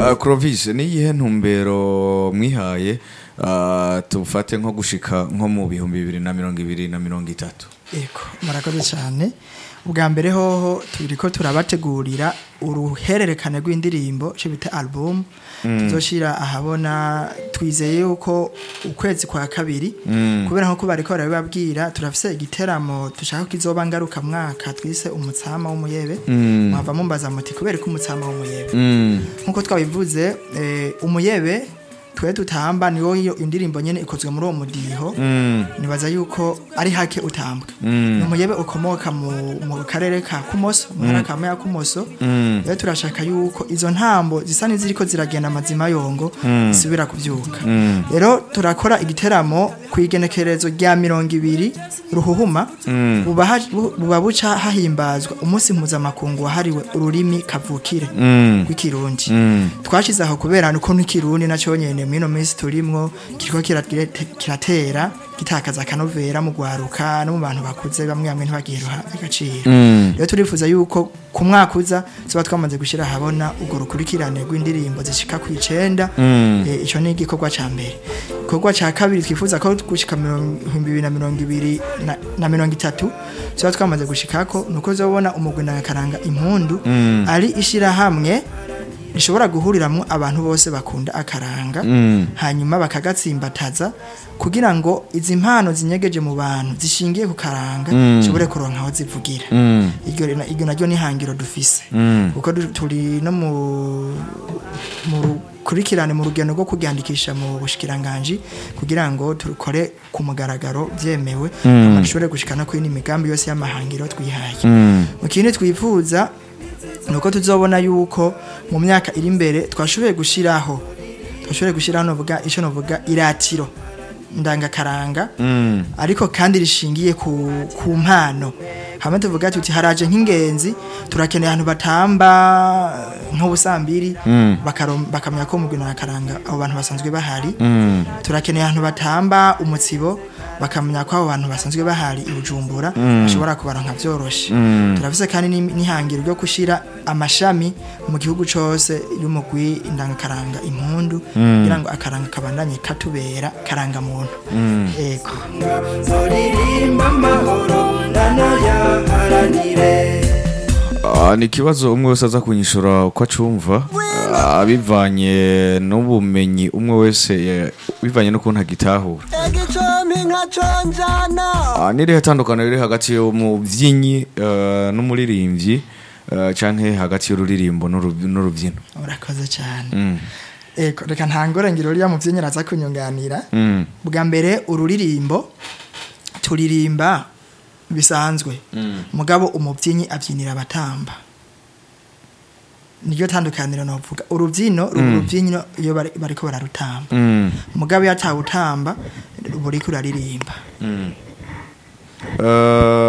Uh, Clovis ni iyihe ntumbero mwihaye uh, tufate nko gushika nko mu bihumbi bibiri na mirongo ibiri na mirongo itatu Eko, murakoze cyane ubwa mbere hoho turiko turabategurira uruhererekane rw'indirimbo cyo bita album tuzoshira ahabona twizeye yuko ukwezi kwa kabiri kubera nko bariko barabibabwira turafise igiteramo dushaka ko kizoba ngaruka mwaka twise umutsama w'umuyebe mwava mumbaza muti kubera ko umutsama w'umuyebe nkuko twabivuze eh, umuyebe twe tutamba niwo iyo indirimbo nyene ikozwe muri uwo mudiho nibaza yuko ari hake utambwa ni umuyebe ukomoka mu, mu karere ka kumoso mu ntara ka ya kumoso rero turashaka yuko izo ntambo zisa n'iziriko ziragenda amazima yongo zisubira kuvyuka rero turakora igiteramo ku igenekerezo rya mirongo ibiri ruhuhuma buba ha- bu- buba buca hahimbazwa umunsi mpuzamakungu wahariwe ururimi kavukire rw'ikirundi twashize aho kubera nuko n'ikirundi naco nyene mwino minsi turimwo kiriko kiratire- kiratera gitakaza akanovera mu gwaruka no mu bantu bakuze bamwe bamwe ntibagiheruha agaciro rero turifuza yuko ku mwaka uza tuba twamaze gushyira ahabona urwo rukurikirane rw'indirimbo zishika ku icenda Eh, ico ni igikorwa ca mbere igikorwa ca kabiri twifuza ko gushika mirongo ibiri na mirongo ibiri na- na mirongo itatu tuba twamaze gushikako nuko uzobona umugwi na karanga impundu ari ishirahamwe rishobora guhuriramwo abantu bose bakunda akaranga hanyuma bakagatsimbataza kugira ngo izi mpano zinyegeje mu bantu zishingiye ku karanga zishobore kuronka aho zivugira iryo rena- iryo naryo ni ihangiro dufise kuko du- turi no mu mu rukurikirane mu rugendo rwo kuryandikisha mu bushikiranganji kugira ngo turukore ku mugaragaro byemewe hama dushobore gushika no kuri imigambi yose y'amahangiro twihaye mu kindi twifuza nuko tuzobona yuko mu myaka iri imbere twashoboye gushiraho twashoboye gushiraho novuga ico novuga iratiro ndangakaranga ariko kandi rishingiye ku, ku mpano hamwe tuvuga tuti haraje nk'ingenzi turakeneye ahantu batamba nk'ubusambiri bakarom- bakamenya ko mugwi ndangakaranga abo bantu basanzwe bahari turakeneye ahantu batamba umutsibo bakamenya ko abo bantu basanzwe bahari i Bujumbura bashobora kubaronka vyoroshe turafise kandi n'im- n'ihangiro ryo gushira amashami mu gihugu cose y'umugwi indangakaranga impundu kugira ngo akaranga kabandanye katubera karanga muntu ego zoririmba amahoro ndanayaharanire Ah, ni ikibazo umwe wese aza kunyishura uko acumva ah, bivanye n'ubumenyi umwe wese eh, bivanye n'ukuntu agitahura igicumbi nkaconjana Ah, ni irihe tandukaniro riri hagati y'umubyinnyi eh, n'umuririmbyi eh, canke hagati y'ururirimbo n'uru- n'urubyino urakoze cyane Mm, ego reka ntangore ngiro uriya muvyeyi araza kunyunganira mm, bwa mbere ururirimbo turirimba bisanzwe mugabo umubyinnyi abyinira abatamba niryo tandukaniro novuga urubyino ruba urubyinyo iyo bari- bariko bararutamba mm, mugabo iyo atawutamba buriko uraririmba Eh,